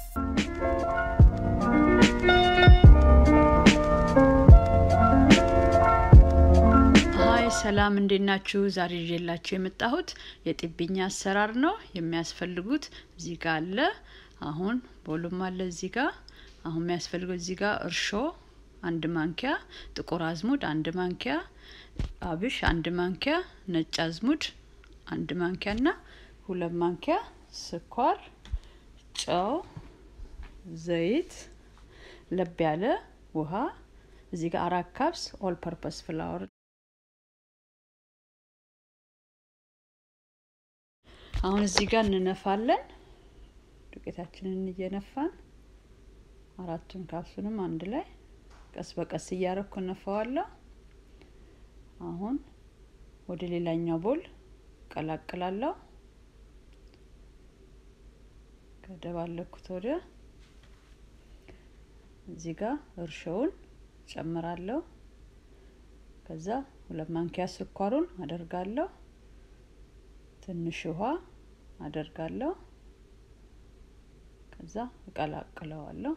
ሀይ ሰላም እንዴት ናችሁ? ዛሬ ይዤላችሁ የመጣሁት የጢብኛ አሰራር ነው። የሚያስፈልጉት እዚህ ጋር አለ። አሁን ቦሉም አለ እዚህ ጋር። አሁን የሚያስፈልገው እዚህ ጋር እርሾ አንድ ማንኪያ፣ ጥቁር አዝሙድ አንድ ማንኪያ፣ አብሽ አንድ ማንኪያ፣ ነጭ አዝሙድ አንድ ማንኪያ እና ሁለት ማንኪያ ስኳር፣ ጨው፣ ዘይት፣ ለብ ያለ ውሃ እዚህ ጋር አራት ካፕስ ኦል ፐርፐስ ፍላወር አሁን እዚህ ጋር እንነፋለን። ዱቄታችንን እየነፋን አራቱን ካፕሱንም አንድ ላይ ቀስ በቀስ እያረኩ እነፋዋለሁ። አሁን ወደ ሌላኛው ቦል ቀላቅላለሁ። ከደባለኩት ወደ እዚህ ጋር እርሾውን ጨምራለሁ። ከዛ ሁለት ማንኪያ ስኳሩን አደርጋለሁ። ትንሽ ውሃ አደርጋለሁ። ከዛ እቀላቅለዋለሁ።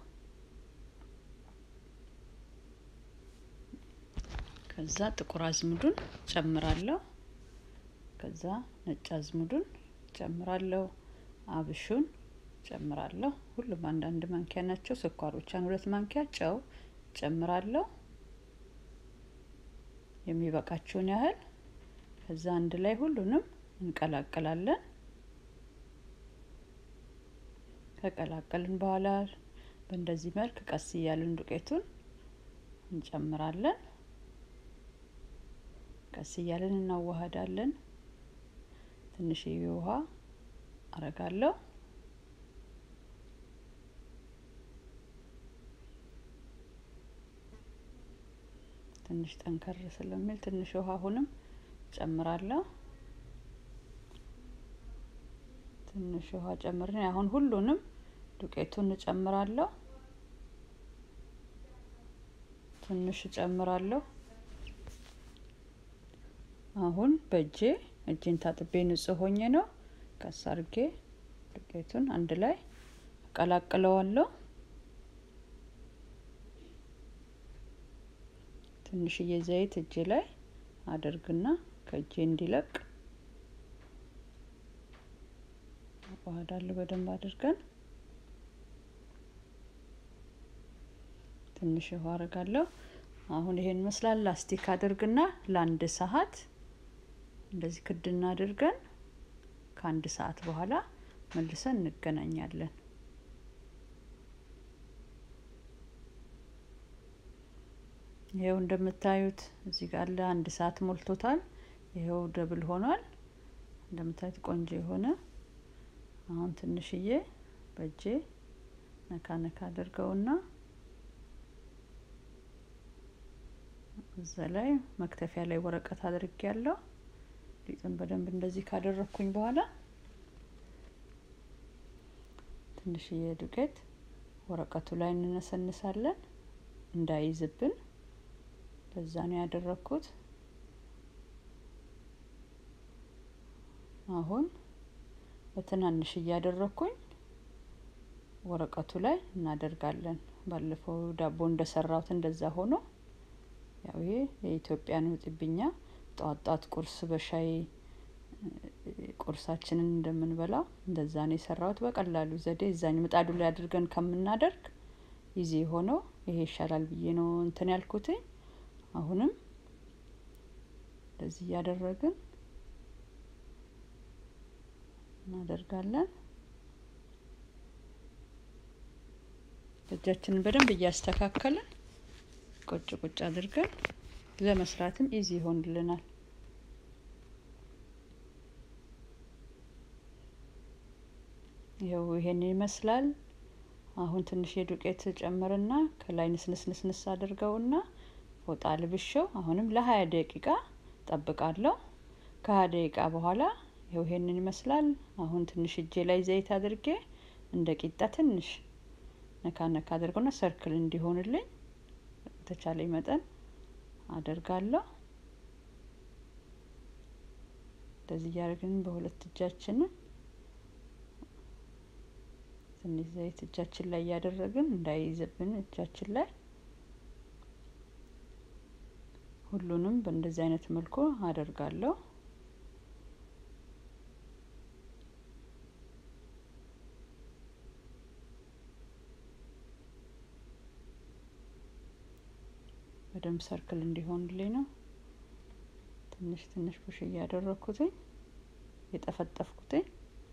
ከዛ ጥቁር አዝሙዱን ጨምራለሁ። ከዛ ነጭ አዝሙዱን ጨምራለሁ። አብሹን ጨምራለሁ። ሁሉም አንዳንድ ማንኪያ ናቸው። ስኳር ብቻን ሁለት ማንኪያ፣ ጨው ጨምራለሁ የሚበቃችሁን ያህል። ከዛ አንድ ላይ ሁሉንም እንቀላቅላለን። ከቀላቀልን በኋላ በእንደዚህ መልክ ቀስ እያልን ዱቄቱን እንጨምራለን። ቀስ እያልን እናዋህዳለን። ትንሽዬ ውሃ አረጋለሁ። ትንሽ ጠንከር ስለሚል ትንሽ ውሃ አሁንም ጨምራለሁ። ትንሽ ውሃ ጨምርን። አሁን ሁሉንም ዱቄቱን እጨምራለሁ። ትንሽ እጨምራለሁ። አሁን በእጄ እጄን ታጥቤ ንጹህ ሆኜ ነው ቀስ አርጌ ዱቄቱን አንድ ላይ እቀላቅለዋለሁ። ትንሽዬ ዘይት እጄ ላይ አደርግና ከእጄ እንዲለቅ አዋህዳለሁ በደንብ አድርገን። ትንሽ ውሃ አረጋለሁ። አሁን ይሄን ይመስላል። ላስቲክ አድርግና ለአንድ ሰዓት እንደዚህ ክድና አድርገን ከአንድ ሰዓት በኋላ መልሰን እንገናኛለን። ይሄው እንደምታዩት እዚህ ጋር ለአንድ ሰዓት ሞልቶታል። ይሄው ደብል ሆኗል። እንደምታዩት ቆንጆ የሆነ አሁን ትንሽዬ በእጄ ነካ ነካ አድርገውና እዛ ላይ መክተፊያ ላይ ወረቀት አድርጌ ያለው ሊጡን በደንብ እንደዚህ ካደረግኩኝ በኋላ ትንሽዬ ዱቄት ወረቀቱ ላይ እንነሰንሳለን እንዳይዝብን። በዛ ነው ያደረግኩት። አሁን በትናንሽ እያደረግኩኝ ወረቀቱ ላይ እናደርጋለን። ባለፈው ዳቦ እንደሰራሁት እንደዛ ሆኖ ያው ይሄ የኢትዮጵያ ነው ጢብኛ ጧት ጧት ቁርስ በሻይ ቁርሳችንን እንደምንበላው እንደዛ ነው የሰራሁት። በቀላሉ ዘዴ እዛኝ ምጣዱ ላይ አድርገን ከምናደርግ ይዜ ሆነው ይሄ ይሻላል ብዬ ነው እንትን ያልኩትኝ። አሁንም እንደዚህ እያደረግን እናደርጋለን። እጃችንን በደንብ እያስተካከልን ቁጭ ቁጭ አድርገን ለመስራትም ኢዚ ይሆንልናል። ይኸው ይሄን ይመስላል። አሁን ትንሽ የዱቄት ጨምርና ከላይ ንስንስንስንስ አድርገውና ፎጣ ልብሸው አሁንም ለሀያ ደቂቃ ጠብቃለሁ። ከሀያ ደቂቃ በኋላ ይኸው ይሄንን ይመስላል። አሁን ትንሽ እጄ ላይ ዘይት አድርጌ እንደ ቂጣ ትንሽ ነካ ነካ አድርገውና ሰርክል እንዲሆንልኝ በተቻለኝ መጠን አደርጋለሁ። እንደዚህ እያደረግን በሁለት እጃችንን ትንሽ ዘይት እጃችን ላይ እያደረግን እንዳይይዝብን እጃችን ላይ ሁሉንም በእንደዚህ አይነት መልኩ አደርጋለሁ። በደንብ ሰርክል እንዲሆንልኝ ነው። ትንሽ ትንሽ ፑሽ እያደረግኩትኝ የጠፈጠፍኩትኝ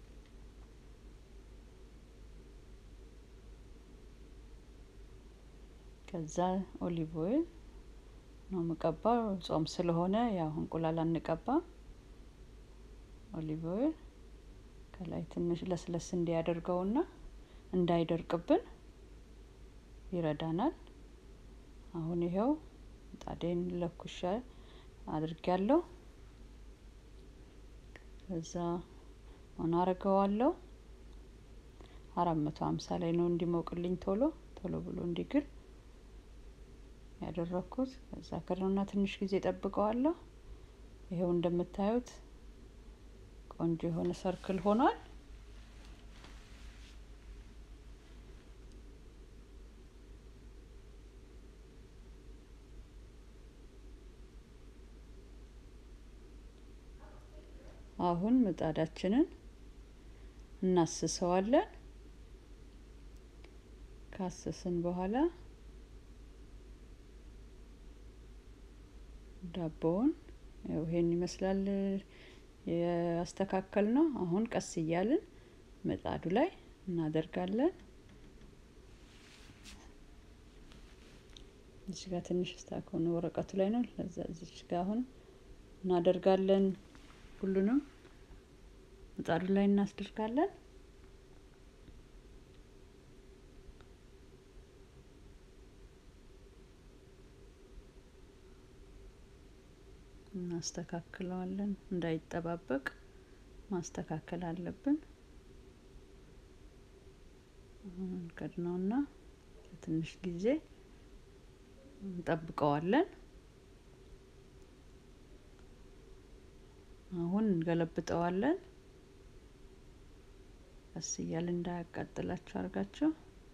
ከዛ ኦሊቭ ኦይል ነው የምቀባው። ጾም ስለሆነ ያው እንቁላል አንቀባም። ኦሊቭ ኦይል ከላይ ትንሽ ለስለስ እንዲያደርገውና እንዳይደርቅብን ይረዳናል። አሁን ይኸው ምጣዴን ለኩሻ አድርጊያለሁ። ከዛ አሁን አረገዋለሁ። አራት መቶ ሀምሳ ላይ ነው እንዲሞቅልኝ ቶሎ ቶሎ ብሎ እንዲግል ያደረኩት። ከዛ ከድነውና ትንሽ ጊዜ ጠብቀዋለሁ። ይኸው እንደምታዩት ቆንጆ የሆነ ሰርክል ሆኗል። አሁን ምጣዳችንን እናስሰዋለን። ካሰስን በኋላ ዳቦውን ያው ይሄን ይመስላል ያስተካከል ነው። አሁን ቀስ እያልን ምጣዱ ላይ እናደርጋለን። እዚህ ጋር ትንሽ ስታክ ሆነ ወረቀቱ ላይ ነው። ለዛ እዚች ጋር አሁን እናደርጋለን። ሁሉንም ምጣዱ ላይ እናስደርጋለን። እናስተካክለዋለን። እንዳይጠባበቅ ማስተካከል አለብን። አሁን እንከድነውና ለትንሽ ጊዜ እንጠብቀዋለን። አሁን እንገለብጠዋለን። ቀስ እያለ እንዳያቃጥላችሁ አድርጋችሁ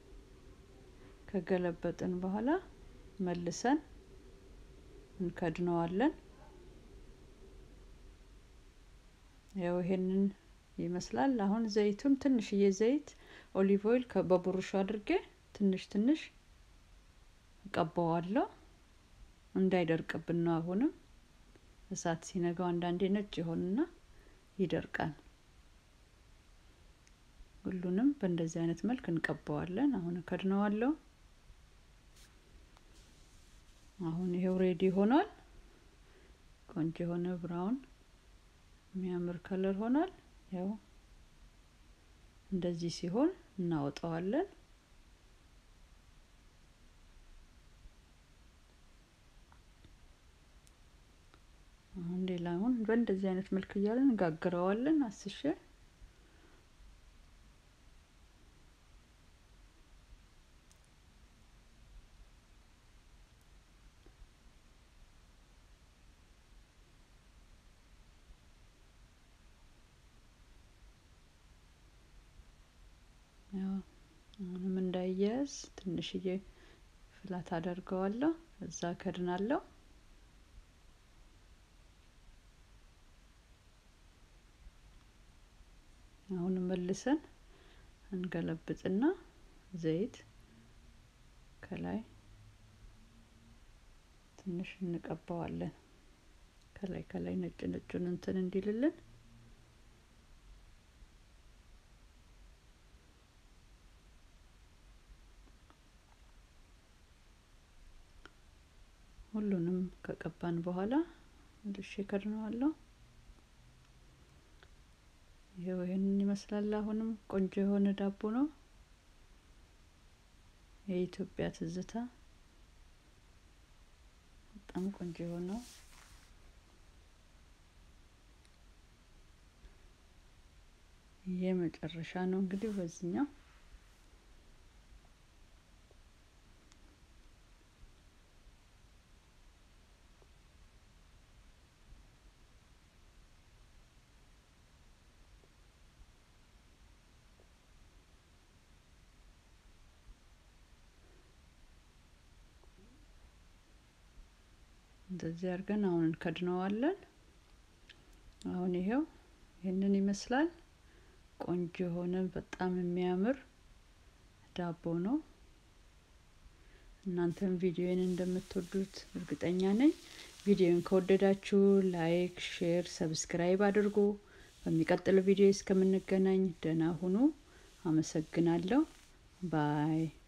ከገለበጥን በኋላ መልሰን እንከድነዋለን። ያው ይሄንን ይመስላል። አሁን ዘይቱን ትንሽዬ ዘይት ኦሊቭ ኦይል በቡሩሹ አድርጌ ትንሽ ትንሽ እቀባዋለሁ እንዳይደርቅብን ነው። አሁንም እሳት ሲነጋው አንዳንዴ ነጭ ይሆንና ይደርቃል። ሁሉንም በእንደዚህ አይነት መልክ እንቀባዋለን። አሁን እከድነዋለሁ። አሁን ይሄው ሬዲ ሆኗል። ቆንጆ የሆነ ብራውን የሚያምር ከለር ሆኗል። ያው እንደዚህ ሲሆን እናወጣዋለን። አሁን ሌላውን በእንደዚህ አይነት መልክ እያለን እንጋግረዋለን አስሼ አሁንም እንዳይያያዝ ትንሽዬ ፍላት አደርገዋለሁ። እዛ ከድናለሁ። አሁን መልሰን እንገለብጥና ዘይት ከላይ ትንሽ እንቀባዋለን። ከላይ ከላይ ነጭ ነጩን እንትን እንዲልልን ሁሉንም ከቀባን በኋላ መልሼ ከድነዋለሁ። ይሄው ይሄንን ይመስላል። አሁንም ቆንጆ የሆነ ዳቦ ነው። የኢትዮጵያ ትዝታ በጣም ቆንጆ የሆነው የመጨረሻ ነው እንግዲህ በዚህኛው እንደዚህ አድርገን አሁን እንከድነዋለን። አሁን ይሄው ይህንን ይመስላል። ቆንጆ የሆነ በጣም የሚያምር ዳቦ ነው። እናንተም ቪዲዮን እንደምትወዱት እርግጠኛ ነኝ። ቪዲዮን ከወደዳችሁ ላይክ፣ ሼር፣ ሰብስክራይብ አድርጉ። በሚቀጥለው ቪዲዮ እስከምንገናኝ ደህና ሁኑ። አመሰግናለሁ። ባይ